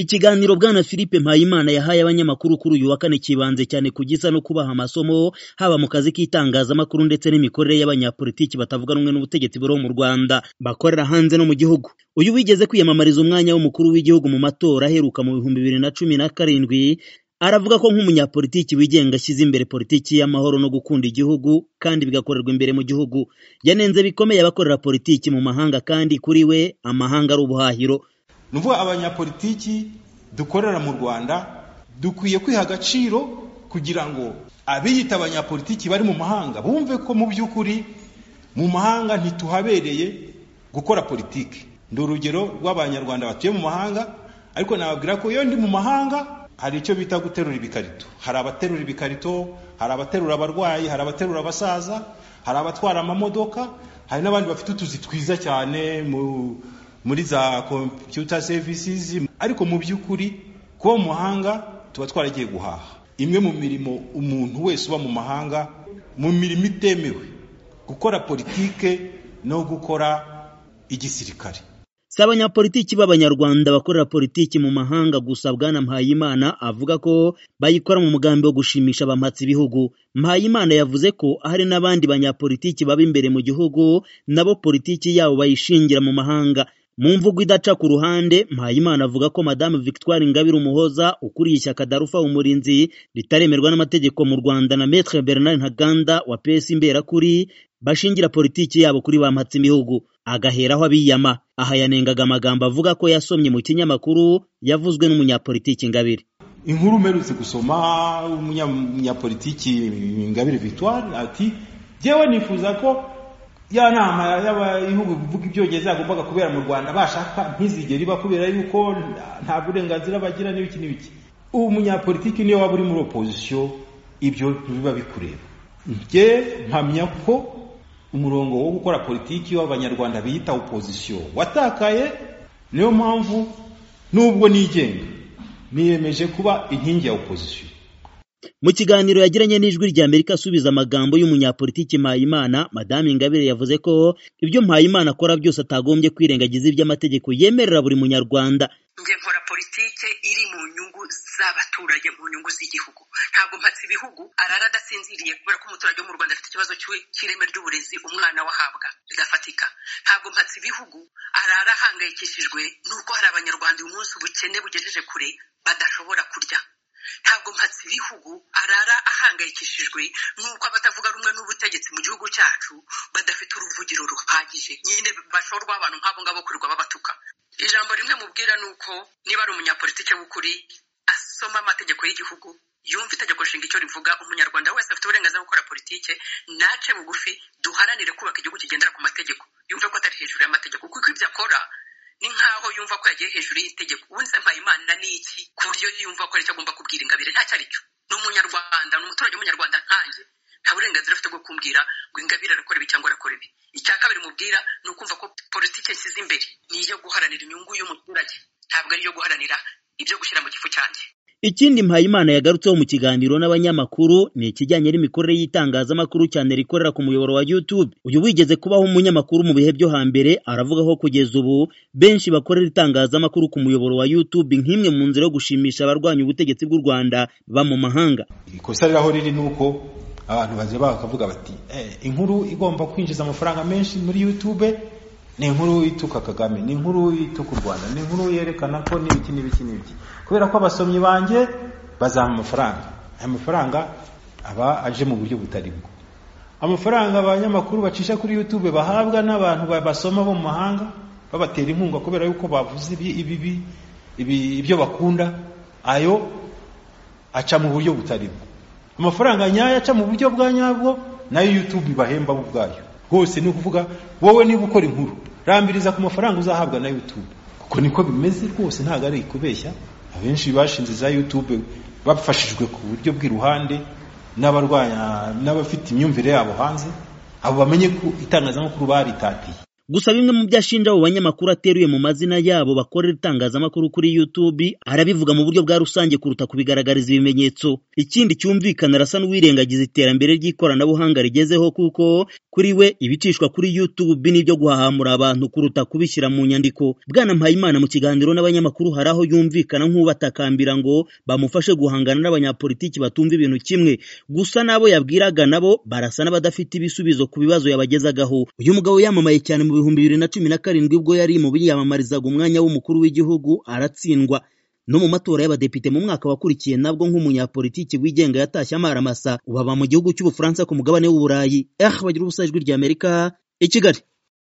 Ikiganiro Bwana Philippe Mpayimana yahaye abanyamakuru kuri uyu wa kane kibanze cyane ku gisa no kubaha amasomo haba mu kazi k'itangazamakuru ndetse n'imikorere y'abanyapolitiki batavuga rumwe n'ubutegetsi buriho mu Rwanda bakorera hanze no mu gihugu. Uyu wigeze kwiyamamariza umwanya w'umukuru w'igihugu mu matora aheruka mu bihumbi bibiri na cumi na karindwi aravuga ko nk'umunyapolitiki wigenga ashyize imbere politiki y'amahoro no gukunda igihugu kandi bigakorerwa imbere mu gihugu. Yanenze bikomeye abakorera politiki mu mahanga kandi kuri we amahanga ari ubuhahiro. ni ukuvuga abanyapolitiki dukorera mu rwanda dukwiye kwiha agaciro kugira ngo abiyita abanyapolitiki bari mu mahanga bumve ko mu by'ukuri mu mahanga ntituhabereye gukora politiki ni urugero rw'abanyarwanda batuye mu mahanga ariko nababwira ko iyo ndi mu mahanga hari icyo bita guterura ibikarito hari abaterura ibikarito hari abaterura abarwayi hari abaterura abasaza hari abatwara amamodoka hari n'abandi bafite utuzi twiza cyane mu muri za computer services ariko mu by'ukuri kuba mu mahanga tuba twaragiye guhaha imwe mu mirimo umuntu wese uba mu mahanga mu mirimo itemewe gukora politike no gukora igisirikare si abanyapolitiki b'abanyarwanda bakorera politiki mu mahanga gusa bwana mpayimana avuga ko bayikora mu mugambi wo gushimisha abamatsi ibihugu mpayimana yavuze ko hari n'abandi banyapolitiki baba imbere mu gihugu nabo politiki yabo bayishingira mu mahanga mu mvugo idaca ku ruhande mpayimana avuga ko madamu victoire ingabire umuhoza ukuriye ishyaka darufa umurinzi ritaremerwa n'amategeko mu rwanda na metre bernard ntaganda wa pes imberakuri bashingira politiki yabo kuri ba mpatsibihugu agaheraho abiyama aha yanengaga amagambo avuga ko yasomye mu kinyamakuru yavuzwe n'umunyapolitiki ingabire inkuru umerutse gusoma umunyapolitiki ingabire victoire ati jyewe nifuza ko ya nama y'ibihugu bivuga ibyongereza yagombaga kubera mu rwanda bashaka ntizigere iba kubera yuko nta burenganzira bagira n'ibiki n'ibiki ubu munyapolitiki niyo waba uri muri opozisiyo ibyo biba bikureba njye mpamya ko umurongo wo gukora politiki w'abanyarwanda biyita opozisiyo watakaye niyo mpamvu n'ubwo nigenga niyemeje kuba inkingi ya opozisiyo mu kiganiro yagiranye n'ijwi rya amerika asubiza amagambo y'umunyapolitiki mpayimana madamu ingabire yavuze ko ibyo mpayimana akora byose atagombye kwirengagiza iby'amategeko yemerera buri munyarwanda njye nkora politike iri mu nyungu z'abaturage mu nyungu z'igihugu ntabwo mpatse ibihugu arara adasinziriye kubera ko umuturage wo mu rwanda afite ikibazo cy'ireme ry'uburezi umwana wahabwa bidafatika ntabwo mpatse ibihugu arara ahangayikishijwe n'uko hari abanyarwanda uyu munsi ubukene bugejeje kure badashobora kurya ntabwo mpatse ibihugu arara ahangayikishijwe n'uko abatavuga rumwe n'ubutegetsi mu gihugu cyacu badafite uruvugiro ruhagije nyine bashorwa abantu nk'abo ngabo kurirwa babatuka ijambo rimwe mubwira ni uko niba ari umunyapolitike w'ukuri asoma amategeko y'igihugu yumva itegeko nshinga icyo rivuga umunyarwanda wese afite uburenganzira bwo gukora politike nace bugufi duharanire kubaka igihugu kigendera ku mategeko yumve ko atari hejuru y'amategeko kuko ibyo akora ni nkaho yumva ko yagiye hejuru y'itegeko ubundi se mpayimana ni iki ku buryo yumva ko ari icyo agomba kubwira ingabire ntacyo ari cyo ni umunyarwanda ni umuturage w'umunyarwanda nkanjye nta burenganzira afite bwo kumbwira ngo ingabire arakora ibi cyangwa arakora ibi icya kabiri mubwira ni ukumva ko politiki nshyize imbere ni iyo guharanira inyungu y'umuturage ntabwo ari iyo guharanira ibyo gushyira mu gifu cyanjye ikindi mpayimana yagarutseho mu kiganiro n'abanyamakuru ni ikijyanye n'imikorere y'itangazamakuru cyane rikorera ku muyoboro wa youtube uyu wigeze kubaho umunyamakuru mu bihe byo hambere aravuga ko kugeza ubu benshi bakorera itangazamakuru ku muyoboro wa youtube nk'imwe mu nzira yo gushimisha abarwanya ubutegetsi bw'u rwanda ba mu mahanga ikosa riraho riri ni uko abantu baje bakavuga bati inkuru igomba kwinjiza amafaranga menshi muri youtube ni inkuru ituka kagame ni inkuru ituka u rwanda ni inkuru yerekana ko n'ibiki n'ibiki n'ibiki kubera ko abasomyi banjye bazaha amafaranga aya mafaranga aba aje mu buryo butari bwo amafaranga abanyamakuru bacisha kuri youtube bahabwa n'abantu basoma bo mu mahanga babatera inkunga kubera yuko bavuze ibibi ibyo bakunda ayo aca mu buryo butari bwo amafaranga nyayo aca mu buryo bwa nyabwo nayo youtube ibahemba bo ubwayo rwose ni ukuvuga wowe niba ukora inkuru rambiriza ku mafaranga uzahabwa na youtube kuko niko bimeze rwose ntabwo ari kubeshya abenshi bashinze za youtube bafashijwe ku buryo bw'iruhande n'abarwanya n'abafite imyumvire yabo hanze abo bamenye ko itangazamakuru baritatiye gusa bimwe mu byo ashinja abo banyamakuru ateruye mu mazina yabo bakorera itangazamakuru kuri YouTube arabivuga mu buryo bwa rusange kuruta kubigaragariza ibimenyetso ikindi cyumvikana arasa n'uwirengagiza iterambere ry'ikoranabuhanga rigezeho kuko kuri we ibicishwa kuri YouTube n'ibyo guhahamura abantu kuruta kubishyira mu nyandiko bwana Mpayimana mu kiganiro n'abanyamakuru hari aho yumvikana nk'ubatakambira ngo bamufashe guhangana n'abanyapolitiki batumva ibintu kimwe gusa n'abo yabwiraga nabo barasa n'abadafite ibisubizo ku bibazo yabagezagaho uyu mugabo yamamaye cyane mu bihumbi bibiri na cumi na karindwi ubwo yari mu biyamamarizaga umwanya w'umukuru w'igihugu aratsindwa no mu matora y'abadepite mu mwaka wakurikiye nabwo nk'umunyapolitiki wigenga yatashye amaramasa ubu aba mu gihugu cy'ubufaransa ku mugabane w'uburayi eh bagira ubusajwi ry'amerika i kigali